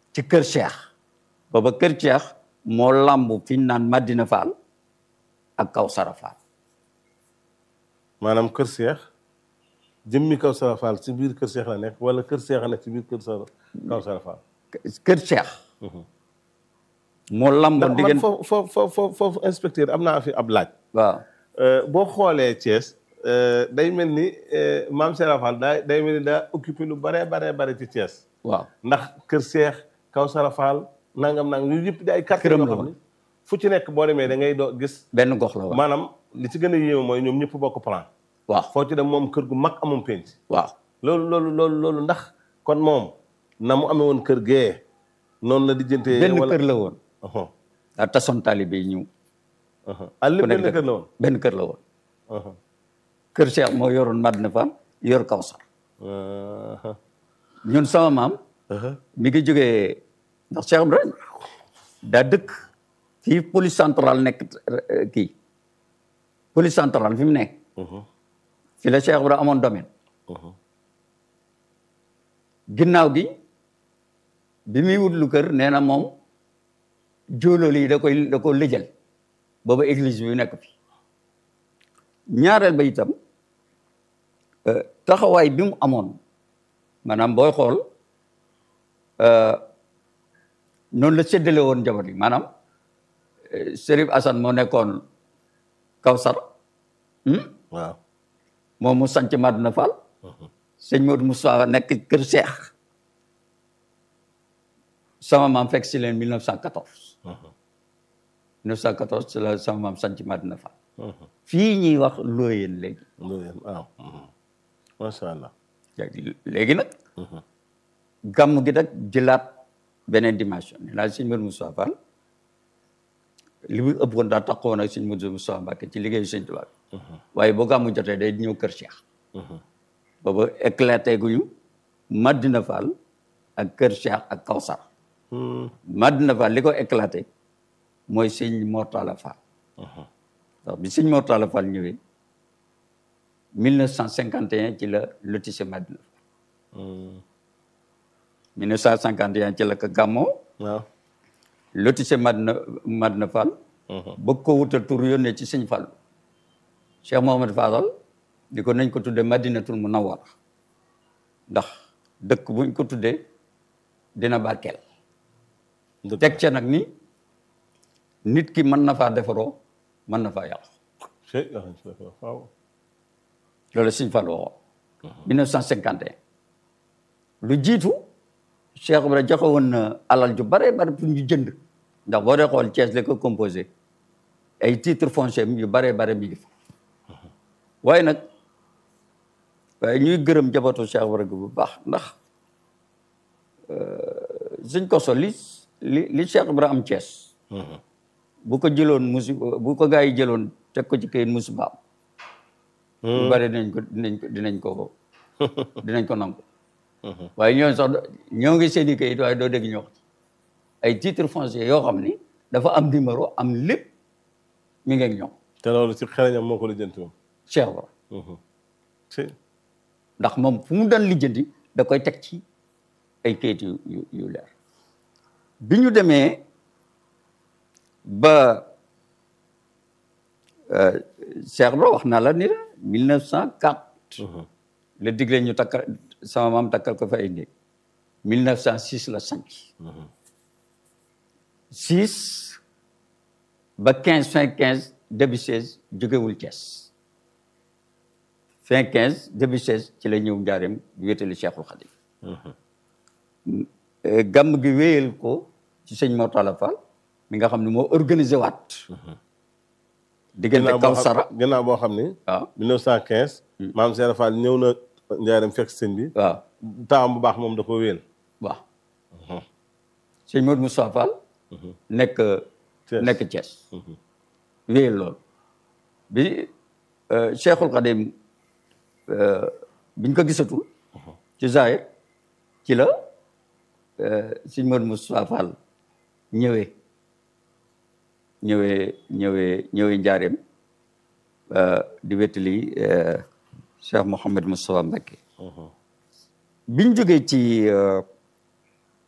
ci kër Cheikh booba kër Cheikh moo làmb fi ñu naan Madina Fall ak Kawsara Fall maanaam kër Cheikh jëmmi Kawsara Fall ci biir kër Cheikh la nekk wala kër Cheikh a nekk ci biir kër Sara Kawsara Fall. kër Cheikh moo làmb ndax man diggante foofu foofu foofu foofu inspecteur am naa fi ab laaj. waaw boo xoolee Thiès day mel ni maam Serap Fall daa day mel ni daa occupé lu bare bare bare ci Thiès. waaw ndax kër Cheikh Kawsara Fall nangam nangam yu yëpp di ay quartier Këram yoo la xam woon. ne fu ci nekk boo demee da ngay doo gis benn gox la waaw maanaam li ci gën a yéeme mooy ñoom ñëpp bokk plan waaw foo ci dem moom kër gu mag amum penc waaw loolu loolu loolu loolu ndax kon moom na mu amee woon kër gee noonu la dijjantee benn wala kër la woon Uhum, daa tasoon taalibe yi ñëw uhum. ah lépp ku nekk benn kër la woon benn kër la woon Uhum, kër Cheikh moo yoroon Madina Fall yor Kawsar uhum, ñun sama maam uhum. mi ngi jógee ndax Cheikh Ibrahima daa dëkk fii police centrale nekk eh, kii police centrale fi mu nekk Mhm, fi la Cheikh Ibrahima amoon domaine mhm. ginnaaw gi bi muy wut lu kër nee na moom jóolóol yi da koy da ko lëjal booba église bi nekk fi ñaareel ba itam euh, taxawaay bi mu amoon maanaam booy xool euh, noonu la séddale woon njaboot yi maanaam euh, Serif Assane moo nekkoon Kawsar hmm? waaw moom mu sanc Madina Fall sëñ Modou Moussa nekk kër Cheikh sama maam fekk si leen 1914 1914 ci la sama maam sanc Madina Fall Mhm. fii ñuy wax looyeen léegi loolu yéen waaw mhm. macha allah léegi léegi nag gàmm gi nag jëlaat beneen dimension nee naa sëñ Modou Moussa Fall li mu ëpp woon daa taxawoon ak sëñ Modou Moussa Mbacké ci liggéeyu sëñ Tuubaa bi waaye boo gàmmu jotee day ñëw kër Cheikh booba éclaté guñu Madina Fall ak kër Cheikh ak Kawsar Hmm, Madina Fall li ko éclaté mooy sëñ Mortala Fall ndax bi sëñ Mortala Fall ñëwee 1951 ci la lotissé Madina Fall hmm. 1951 ci la ko gàmmoo waaw lotissé Madina Madina Fall bëgg ko wutal tur yónnee ci sëñ Fall Cheikh Mohamed Fadal di ko nañ ko tuddee Madinatul Munawwara ndax dëkk buñ ko tuddee dina barkeel dëgg teg ca nag ni nit ki mën na faa defaroo mën na faa yàqu Cheikh wax nañ ci dëgg waaw loolu Sëñ Fall waxoon 1951 lu jiitu Cheikh Ibrahima joxe woon na alal ju bare bare pour ñu jënd ndax boo dee xool Thiès la ko composé ay titre foncier yu bare bare mi ngi fa waaye nag waaye ñuy gërëm jabatu Cheikh Ibrahima bu baax ndax suñ ko so li li li Cheikh Ibrahima am Thiès bu ko jëloon musi bu ko gaa yi jëloon teg ko ci kayit musibaam lu bari dinañ ko dinañ ko dinañ ko dinañ ko nangu waaye ñooñu sax ñoo ngi seen i kayit waaye doo dégg ñu wax ci ay titre foncier yoo xam ni dafa am numéro am lépp mi ngi ak ñoom te loolu ci xereñam moo ko lijjanti moom Cheikh Ibra si ndax moom fu mu daan lijjanti da koy teg ci ay kayit yu yu yu leer bi ñu demee ba Cheikh Ibra wax naa la ni la 1904 la digle ñu takkal sama maam takkal ko fa ay néeg 1906 la sanc 6 ba 15 fin 15 début 16 jógewul Thiès fin 15 début 16 ci la ñëw njaareem wéetali Cheikhul Khadim gàmm gi wéyal ko ci sëñ Mortala Fall mi nga xam ne moo organisé waat diggante ginnaaw boo Kawsara xam ginnaaw boo xam ni waaw 1915 maam Cheikh Fall ñëw na njaareem fekk sëñ bi waaw taam bu baax moom da ko wéel waaw sëñ Modou Moussa Fall nekk Thiès. nekk Thiès wéyal loolu bi Cheikhul Khadim biñ ko gisatul ci Zahir ci la sëñ Modou Moussa Fall ñëwee ñëwee ñëwee ñëwee njaareem di wettali Cheikh Mouhamed Moustapha Mbacké biñ jógee ci